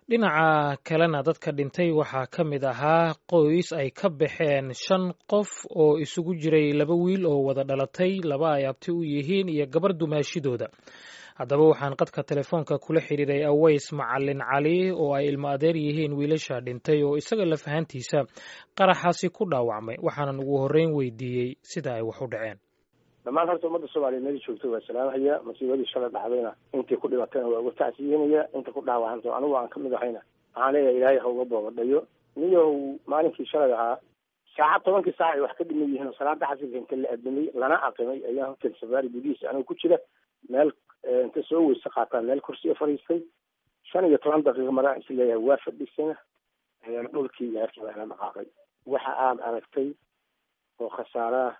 dhinaca kalena dadka dhintay waxaa ka mid ahaa qoys ay ka baxeen shan qof oo isugu jiray laba wiil oo wada dhalatay laba ay abti u yihiin iyo gabar dumaashidooda haddaba waxaan qadka telefoonka kula xidhiiray aways macalin cali oo ay ilmo adeer yihiin wiilasha dhintay oo isaga lafahantiisa qaraxaasi ku dhaawacmay waxaanan ugu horreyn weydiiyey sida ay wax u dhaceen dhammaan horta ummadda soomaaliya meel joogta waa salaamhaya masiibadii shalay dhacdayna intii ku dhibatayna waa uga tacsiyenaya inta ku dhaawacanta anigu aan kamid ahayna waxaan leeyahay ilaahay ha uga boobadhayo niyow maalinkii shalay ahaa saacad tobankii saac ay wax ka dhiman yihiin oo salaada xasilka inta la adamay lana aqimay ayaan hotel safaari gudihiisa anigu ku jira meel inta soo weyse qaataan meel kursiga fadhiistay shan iyo toban daqiiqa maraan is leeyahay waa fadhisana dhulkii gaarkii baa ila dhaqaaqay waxa aad aragtay oo khasaaraah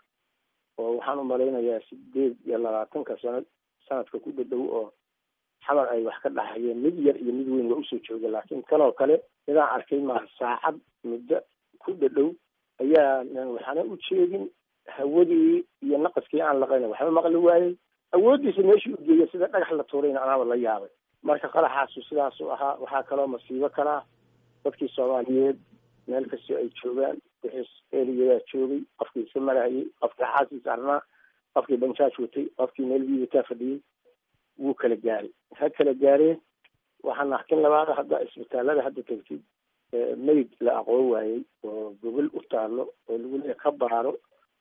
oo waxaan umalaynayaa sideed iyo labaatanka sanad sanadka ku dhadhow oo xabar ay wax ka dhaxayeen mid yar iyo mid weyn waa usoo jooga laakiin kanoo kale midaan arkay maaha saacad muddo ku dhadhow ayaa waxaana u jeedin hawadii iyo naqaskii aan laqayna waxba maqli waayey awooddiisa meeshii u geeya sida dhagax la tuurayna anaaba la yaabay marka qaraxaasu sidaasuu ahaa waxaa kaloo masiibo kalaa dadkii soomaaliyeed meel kastoo ay joogaan wixii eeliyadaa joogay qofkii iska marahayay qofkii xaasiis arnaa qofkii banjaaj watay qofkii meel biibataa fadhiyey wuu kala gaaray ha kala gaareen waxaa naxkin labaada hadda isbitaalada hadda tegtid meyd la aqoon waayey oo gogol u taalo oo lagu leeya ka baaro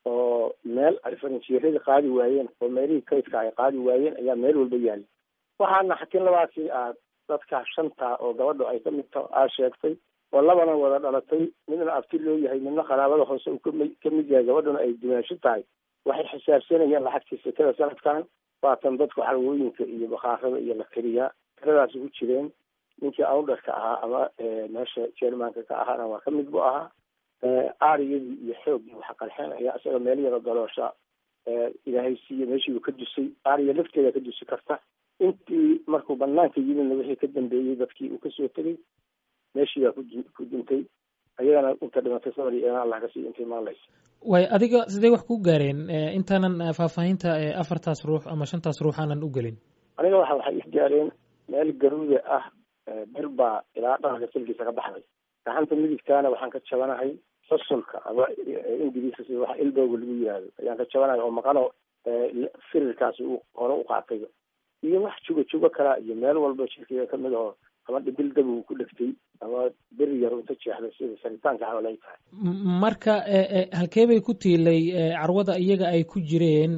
oo meel ay farinjeeradii qaadi waayeen oo meelihii kaydka ay qaadi waayeen ayaa meel walba yaallay waxaa naxkin labaadkii aad dadka shanta oo gabadho ay kamid ta aa sheegtay oo labana wada dhalatay midna abti loo yahay midna qaraabada hoose uu kami kamid yahay gabadhuna ay dumaasho tahay waxay xisaabsanayeen lacagtii sekada sanadkan waatan dadku xalwooyinka iyo bakaarada iyo la keliyaa tiradaas ugu jireen ninkii awdharka ahaa ama meesha jermanka ka ahaana waa kamid bu ahaa aariyadii iyo xooggii waxa qarxeen ayaa isaga meel yaro galoosha ilaahay siiye meeshiibu ka dusay aariya lafteeda ka dusi karta intii markuu banaanka yimidna wixii ka dambeeyey dadkii uu kasoo tegay meeshii baa ku dintay ayagana inta dhimatay sabri eena allah ka siiyo intay maqlaysa way adiga sidee wax ku gaareen intaanan faahfaahinta afartaas ruux ama shantaas ruux aanan u gelin aniga waxa waxay is gaareen meel garuuda ah bir baa ilaa dharanka silkiisa ka baxday gacanta midigtaana waxaan ka jabanahay fasulka ama ingiriiska sida waxa ilbowga lagu yihahdo ayaan ka jabanahay oo maqano firirkaasi uu hore u qaatay iyo wax jugo jugo kalaa iyo meel walba jirkiga kamid oo ama dhibil dab uu ku dhegtay ama bir yar inta jeexday sida saritaanka camal ay tahay marka halkee bay ku tiilay carwada iyaga ay ku jireen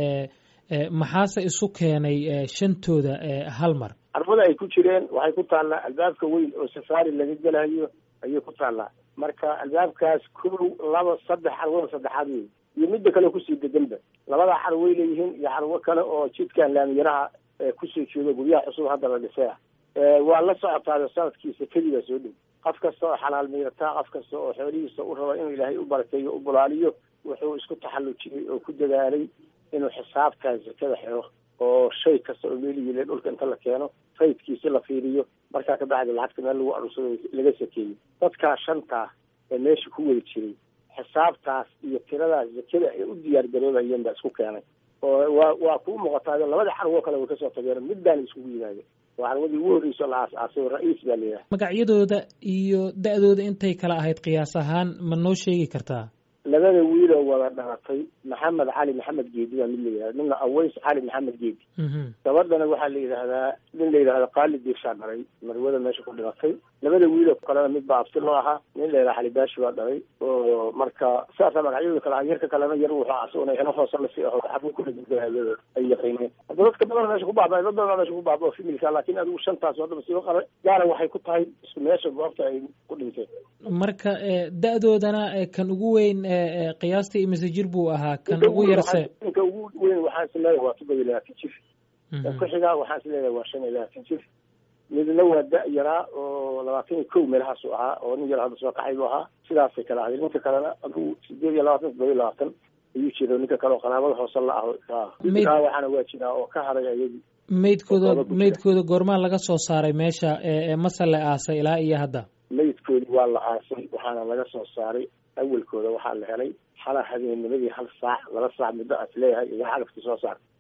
maxaase isu keenay shantooda hal mar carwada ay ku jireen waxay ku taallaa albaabka weyn oo safaari laga gelayo ayay ku taallaa marka albaabkaas kow laba saddex carwada saddexaad wey iyo midda kale kusii deganba labadaa carway leeyihiin iyo carwo kale oo jidkan laamiyaraha kusoo jeeda guryaha cusub hadda la dhisay ah waa la socotaada sanadkiisa keligaa soo dhow qof kasta oo xalaal miirataa qof kasta oo xoolihiisa u raba inuu ilaahay u barakeeyo u bulaaliyo wuxuu isku taxallujiyey oo ku dadaalay inuu xisaabtaa zakada xiro oo shay kasta oo meelihiile dhulka inta la keeno faydkiisi la fiiriyo markaa kabacdi lacagta meel lagu arursado laga sakeeyo dadkaa shantaa ee meesha ku wada jiray xisaabtaas iyo tiradaas zakada ay u diyaar garoobayeen baa isku keenay oo waa waa kuu muuqataa labada carwo kale way kasoo tageen midbaana iskugu yimaadeen waa carwadii ugu horreyso la aas-aasay ra-iis baa layidhaha magacyadooda iyo da-dooda intay kala ahayd qiyaas ahaan ma noo sheegi kartaa labada wiiloo wada dhalatay maxamed cali maxamed geedi baa mid la yidhahda midna aways cali maxamed geedi gabadhana waxaa la yidhahdaa nin la yidhahda qaali diirshaa dhalay marwada meesha ku dhimatay labada wiiloo kalena mid baa abti loo ahaa nin la yidhaha xalibaashi baa dhalay oo marka saasaa magacyadooda kale ah yarka kalena yar wuxuu asaguna ino hoose lasi aho xabuu kulaaa ay yaqiineen hadda dadka badan meesha ku baaba dad badan meesha ku baaba oo femilka laakiin adigu shantaas hadda masiibo qaba gaara waxay ku tahay isku meesha goobta ay ku dhinteen marka da-doodana kan ugu weyn qiyaastii imise jir buu ahaa kan ugu yarse ninka ugu weyn waxaan is leeyahay waa todoba iyo labaatan jir ku xigaa waxaan is leeyahay waa shan iyo labaatan jir midna waa da- yaraa oo labaatan iyo kow meelahaasu ahaa oo nin yar hadda soo kaxay buu ahaa sidaasay kala ahayd ninka kalena adigu sideed iyo labaatan todoba iyo labaatan ayuu jira ninka kale oo qaraabada hoose la ah midkaa waxaana waa jiraa oo ka haray ayadii meydkooda meydkooda goormaa laga soo saaray meesha mase la aasay ilaa iyo hadda meydkoodii waa la aasay waxaana laga soo saaray awelkooda waxaa la helay xala habeennimadii hal saac laba saac muddo aas leeyahay igaa xalafkii soo saar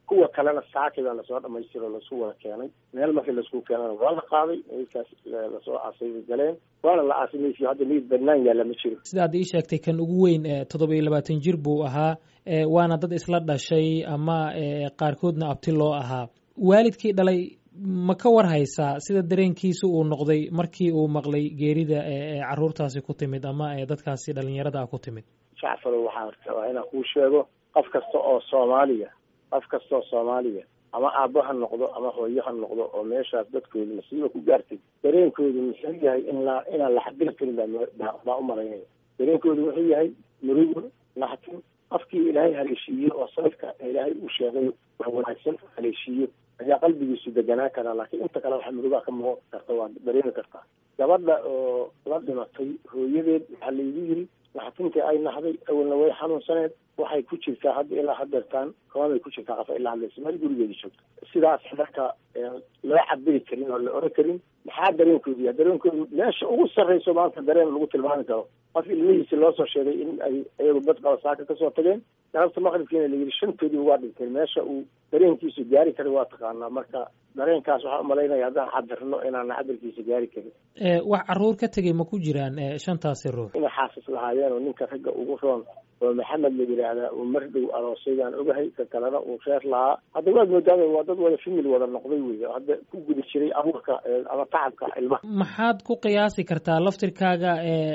kuwa kalena saaki baa lasoo dhamaystiro lasu wada keenay meel markii laisku keenana waa la qaaday meydkaas lasoo aasay bay galeen waana la aasay meydkii hadda meyd banaan yaalla ma jiro sida aad ii sheegtay kan ugu weyn toddoba iyo labaatan jir buu ahaa waana dad isla dhashay ama qaarkoodna abti loo ahaa waalidkii dhalay ma ka war haysaa sida dareenkiisa uu noqday markii uu maqlay geerida caruurtaasi ku timid ama dadkaasi dhalinyarada ah ku timid jacfaro waxaa rabaa inaan kuu sheego qof kasta oo soomaaliya qof kasta oo soomaaliya ama aabbo ha noqdo ama hooyo ha noqdo oo meeshaas dadkooda masiiba ku gaartay dareenkoodu muxuu yahay in la inaan la xabili karin baa u malaynaya dareenkoodu wuxuu yahay murugo naxtin qofkii ilaahay haleeshiiyo oo sababka ilaahay uu sheegay wax wanaagsan haleeshiiyo ayaa qalbigiisu deganaan karaa laakiin inta kale waxa murugaa ka muuqan karta waa dareemi kartaa gabadha oo la dhimatay hooyadeed waxaa laygu yiri naxtintii ay naxday awalna way xanuunsaneed waxay ku jirtaa hadda ilaa hadeertaan koomay ku jirtaa qafa ilaa hadlaysa meel gurigeeda joogto sidaas marka loo cabiri karin oo la oran karin maxaa dareenkoodu yahay dareenkoodu meesha ugu sarreyso maanta dareen lagu tilmaami karo qof ilmihiisi loo soo sheegay in ay iyagu bad qaba saaka kasoo tageen galabta maqribkiina layidhi shantoodii waa dhinteen meesha uu dareenkiisu gaari kara waa taqaanaa marka dareenkaas waxaa umalaynaya haddaan cabirno inaan cabirkiisa gaari karin wax caruur ka tegay ma ku jiraan shantaasi ruux inay xaasas lahaayeen oo ninka ragga ugu roon oo maxamed la yidhaahdaa uu mar dhow aroosay baan ogahay ka kalena uu reer lahaa hadda waad moodaaba waa dad wada famil wada noqday wey hadda ku guda jiray abuurka ama tacabka ilmaha maxaad ku qiyaasi kartaa laftirkaaga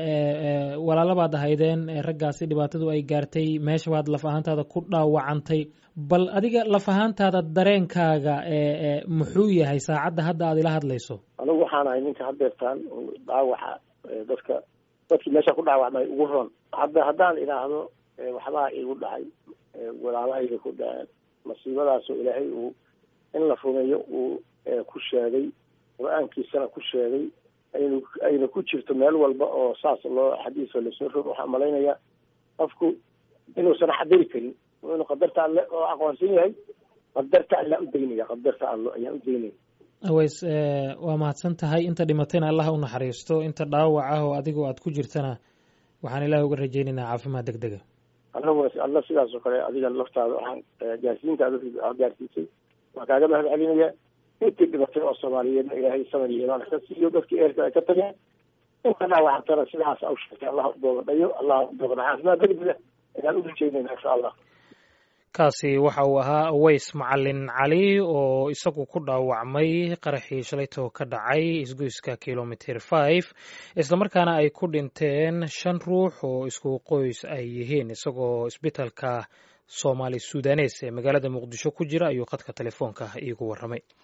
walaalabaad ahaydeen raggaasi dhibaatadu ay gaartay meesha baad laf ahaantaada ku dhaawacantay bal adiga laf ahaantaada dareenkaaga muxuu yahay saacadda hadda aad ila hadlayso anigu waxaan ahay ninka hadeertaan dhaawaxa dadka dadkii meesha ku dhaawacmay ugu roon hadda haddaan idhaahdo waxbaa igu dhacay walaalahayga ku dhaceen masiibadaasoo ilaahay uu in la rumeeyo uu ku sheegay qur-aankiisana ku sheegay aynu ayna ku jirto meel walba oo saas loo xadiiso lasoo rog waxaa malaynayaa qofku inuusan xabiri karin inuu qadarta alle oo aqoonsan yahay qadarta allaa u daynaya qadarta allo ayaa u daynaya aways waa mahadsan tahay inta dhimatayna allah u naxariisto inta dhaawac ah oo adigoo aad ku jirtana waxaan ilaah uga rajaynaynaa caafimaad deg dega anaguna alla sidaas oo kale adiga laftaada waxaan gaarsiinta ad gaarsiisay waan kaaga mahad celinaya intii dhimatay oo soomaaliyeedna ilaahay samar iyo imaan ka siiyo dadkii eerka ay ka tageen inta dhaawacantana sidaas au sheegtay allah u boogadhayo allah u boogada caafimaad deg dega ayaan u rajaynayna insha allah kaasi waxa uu ahaa aways macalin cali oo isagu ku dhaawacmay qaraxii shalaytoo ka dhacay isgoyska kilomitr five islamarkaana ay ku dhinteen shan ruux oo isku qoys ay yihiin isagoo isbitalka soomaali sudanes ee magaalada muqdisho ku jira ayuu khadka telefoonka iigu warramay